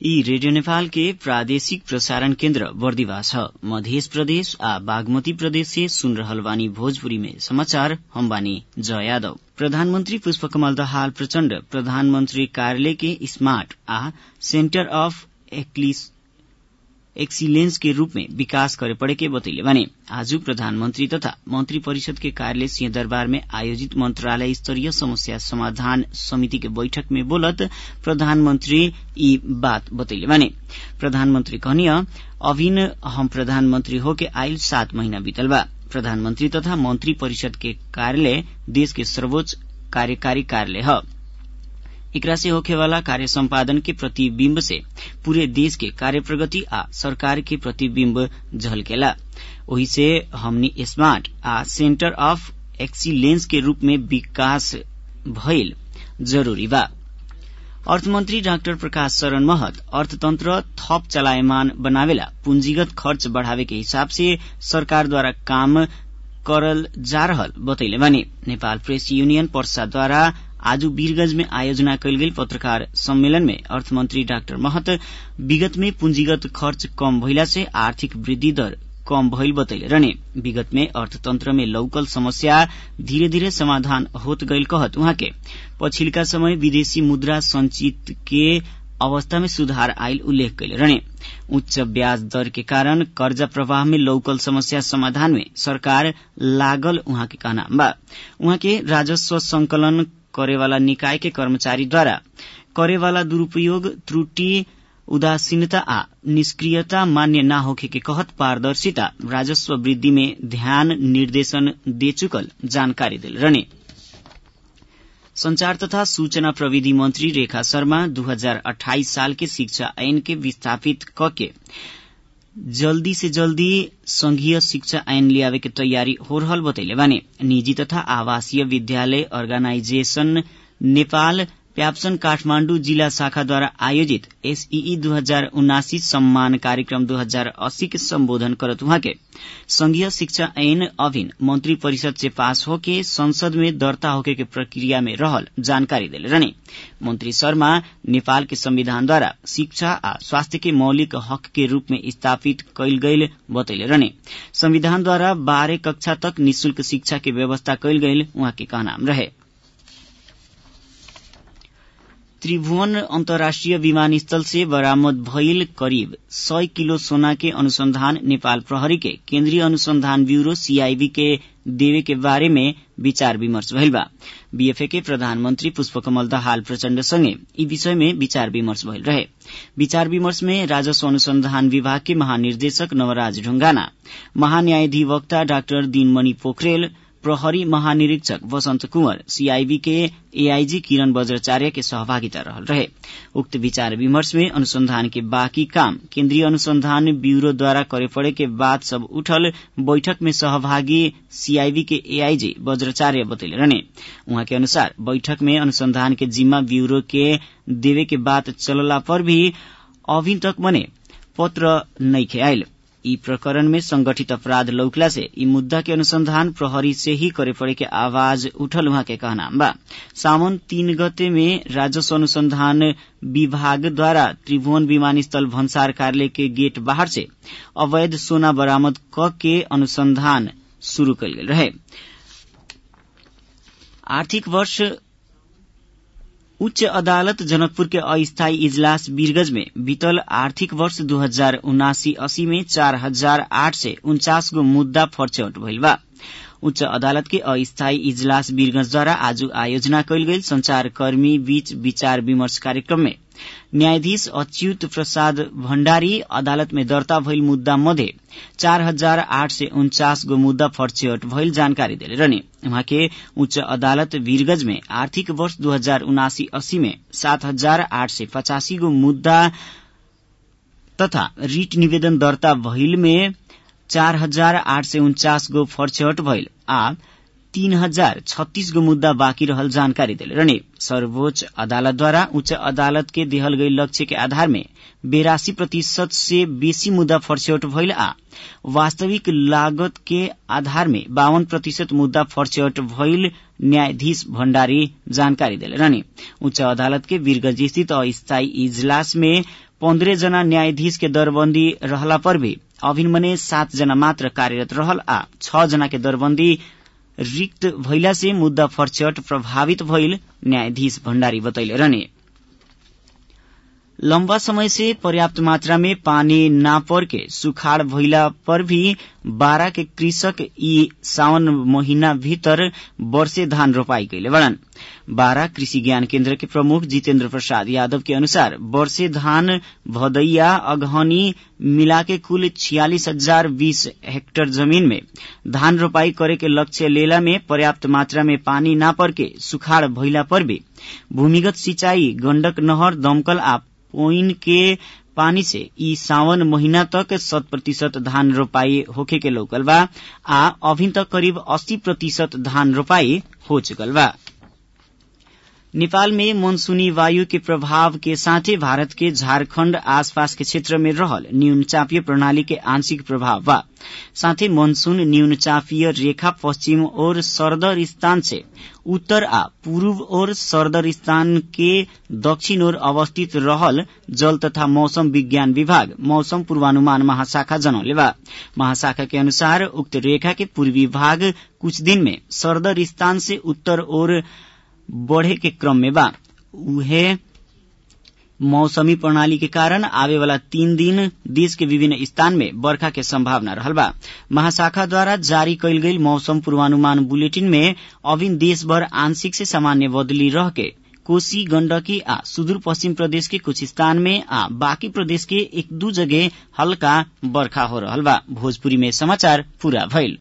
ई रेडियो नेपाल के प्रादेशिक प्रसारण केन्द्र बर्दिवास ह मध्य प्रदेश आ बागमती प्रदेश से सुन रहल बानी भोजपुरी में समाचार हम बानी जय यादव प्रधानमन्त्री पुष्पकमल दाहाल प्रचण्ड प्रधानमन्त्री कार्यालय के स्मार्ट आ सेन्टर अफ एक्सीलेंस के रूप में विकास करे पड़े के बतैले बानी आज प्रधानमन्त्री तथा मंत्री परिषद के कार्यालय सिंहदरबार में आयोजित मंत्रालय स्तरीय समस्या समाधान समिति के बैठक में बोलत प्रधानमन्त्री ई बात बतैले बानी प्रधानमन्त्री कहनिय अभिन हम प्रधानमन्त्री होके आइल सात महीना बीतल बा प्रधानमन्त्री तथा मंत्री परिषद के कार्यालय देश के सर्वोच्च कार्यकारी कार्यालय ह एकरा से होखेवाला कार्य सम्पादन के प्रतिबिम्ब से पूरे देश के कार्य प्रगति आ सरकार के प्रतिबिम्ब झलकेला ओही से हमनी स्मार्ट आ सेन्टर अफ एक्सीलेंस के रूप में विकास भइल जरूरी बा अर्थमन्त्री डाक्टर प्रकाश शरण महत अर्थतन्त्र थप चलायमान बनावेला पूंजीगत खर्च बढ़ावे के हिसाब से सरकारद्वारा काम करल जा रहल बतैले बानी नेपाल प्रेस यूनियन पर्साद्वारा आज वीरगंज में आयोजना कयल गेल पत्रकार सम्मेलन में अर्थमन्त्री डाक्टर महत विगत में पूंजीगत खर्च कम भइला से आर्थिक वृद्धि दर कम भइल बतैले रहने विगत में अर्थतंत्र में लौकल समस्या धीरे धीरे समाधान होत गईल कहत उहाँ के पछिल्का समय विदेशी मुद्रा संचित के अवस्था में सुधार आयल उल्लेख कैले रहने उच्च ब्याज दर के कारण कर्जा प्रवाह में लौकल समस्या समाधान में सरकार लागल उहाँ के कहना बा उहाँ के राजस्व संकलन करेवाला निकाय के कर्मचारीद्वारा करेवाला दुरूपयोग त्रुटि उदासीनता आ निष्क्रियता मान्य न होखे के कहत पारदर्शिता राजस्व वृद्धि में ध्यान निर्देशन दे चुकल जानकारी दिल रहने संचार तथा सूचना प्रविधि मंत्री रेखा शर्मा 2028 साल के शिक्षा ऐन के विस्थापित कके जल्दी से जल्दी संघीय शिक्षा ऐन लियावे के तैयारी हो रहल बतैले बानी निजी तथा आवासीय विद्यालय अर्गेनाइजेशन नेपाल प्याप्सन काठमाण्डु जिला शाखाद्वारा आयोजित एसईई दू हजार उनासी सम्मान कार्यक्रम दू हजार अस्सी के सम्बोधन करत उहाँ के संघीय शिक्षा ऐन अभिन मंत्री परिषद से पास होके संसद में दर्ता होके के प्रक्रिया में रहल जानकारी दिले रहने मंत्री शर्मा नेपाल के संविधानद्वारा शिक्षा आ स्वास्थ्य के मौलिक हक के रूप में स्थापित कैल गईल बतैले रहने संविधानद्वारा बाह्र कक्षा तक निशुल्क शिक्षा के व्यवस्था कैल गईल उहाँ के कहना रहे त्रिभुवन अन्तर्राष्ट्रिय विमानस्थल से बरामद भइल करिब सय किलो सोना के अनुसंधान नेपाल प्रहरी के केन्द्रीय अनुसंधान ब्यूरो सीआईबी के देवे के बारे में विचार विमर्श भइल बा बीएफए के प्रधानमन्त्री पुष्पकमल दाहाल प्रचण्ड सँगै यी विषय में विचार विमर्श भइल रहे विचार विमर्श में राजस्व अनुसंधान विभाग के महानिर्देशक नवराज ढुंगाना महान्यायाधिवक्ता डाक्टर दिनमणि पोखरेल प्रहरी महानिरीक्षक वसन्त कुंवर सीआईबी के एआईजी किरण वज्राचार्य के सहभागिता रहल रहे उक्त विचार विमर्श में अनुसंधान के बाकी काम केन्द्रीय अनुसंधान ब्यूरो द्वारा करे पड़े के बात सब उठल बैठक में सहभागी सीआईबी के एआईजी वज्राचार्य बतैले रहने उहाँ के अनुसार बैठक में अनुसंधान के जिम्मा ब्यूरो के देवे के बात चलला पर भी अभी तक मने पत्र नइखे आयल यी प्रकरण में संगठित अपराध लौकला से यी मुद्दा के अनुसंधान प्रहरी से ही करे पड़े के आवाज उठल उहाँ के कहना बा सावन तीन गते में राजस्व अनुसंधान विभाग द्वारा त्रिभुवन विमानस्थल भन्सार कार्यालय के गेट बाहर से अवैध सोना बरामद क के अनुसंधान शुरू कल गेल रहे आर्थिक वर्ष उच्च अदालत जनकपुर के अस्थायी इजलास वीरगंज में बीतल आर्थिक वर्ष दू हजार उनासी अस्सी में चार हजार आठ सय उन्चास गो मुद्दा फर्चौट भइल बा उच्च अदालत के अस्थायी इजलास वीरगंजद्वारा आज आयोजना कयल गेल संचारकर्मी बीच विचार विमर्श कार्यक्रम में न्यायाधीश अच्युत प्रसाद भण्डारी अदालत में दर्ता भइल मुद्दा मध्ये चार हजार आठ सय उन्चास गो मुद्दा फर्चौट भइल जानकारी दिले रहने उहाँ के उच्च अदालत वीरगंज में आर्थिक वर्ष दू हजार उनासी अस्सी में सात हजार आठ सय पचासी गो मुद्दा तथा रिट निवेदन दर्ता भइल में चार हजार आठ सय उन्चास गो फर्चौट भइल आ तीन हजार छत्तीस गो मुद्दा बाँकी रहल जानकारी दिले रहने सर्वोच्च अदालतद्वारा उच्च अदालत के देहल गई लक्ष्य के आधार में बेरासी प्रतिशत से बेसी मुद्दा फर्चौट भइल आ वास्तविक लागत के आधार में बावन प्रतिशत मुद्दा फर्चौट भइल न्यायाधीश भण्डारी जानकारी दिले रहने उच्च अदालत के वीरगंज स्थित अस्थायी इजलास में पन्द्रह जना न्यायाधीश के दरबन्दी रहला पर भी अभिन मने सात जना मात्र कार्यरत रहल आ छ जना के दरबन्दी रिक्त भइला से मुद्दा फरचट प्रभावित भइल न्यायाधीश भण्डारी बतैले रहने लम्बा समय से पर्याप्त मात्रा में पानी ना पर के सुखाड़ भइला पर भी बारा के कृषक ई सावन महीना भीतर वर्षे धान रोपाई कैले बड़न बारा कृषि ज्ञान केन्द्र के प्रमुख जितेन्द्र प्रसाद यादव के अनुसार वर्षे धान भदैया अगहनी मिला के कुल छियालीस हजार बीस हेक्टेयर जमीन में धान रोपाई करे के लक्ष्य लेला में पर्याप्त मात्रा में पानी ना पर के सुखाड़ भइला पर भी भूमिगत सिंचाई गण्डक नहर दमकल आ पोइन के पानी से ई सावन महीना तक शत प्रतिशत धान रोपाई होखे के लौकल बा आ अभी तक करीब अस्सी प्रतिशत धान रोपाई हो चुकल बा नेपाल में मनसूनी वायु के प्रभाव के साथे भारत के झारखण्ड आसपास के क्षेत्र में रहल न्यून चापीय प्रणाली के आंशिक प्रभाव बा साथै मनसून न्यून चापीय रेखा पश्चिम और सरदर स्थान से उत्तर आ पूर्व और सरदर स्थान के दक्षिण ओर अवस्थित रहल जल तथा मौसम विज्ञान विभाग मौसम पूर्वानुमान महाशाखा जनौले बा महाशाखा के अनुसार उक्त रेखा के पूर्वी भाग कुछ दिन में सरदर स्थान से उत्तर ओर बढ़े के क्रम में बा उहे मौसमी प्रणाली के कारण आवे वाला तीन दिन देश के विभिन्न स्थान में बरखा के संभावना रहल बा महाशाखा द्वारा जारी कैल गई मौसम पूर्वानुमान बुलेटिन में अभिन देशभर आंशिक से सामान्य बदली रह के कोशी गण्डकी आ सुदूर पश्चिम प्रदेश के कुछ स्थान में आ बाकी प्रदेश के एक दू जगह हल्का बरखा हो रहल बा भोजपुरी में समाचार पूरा भइल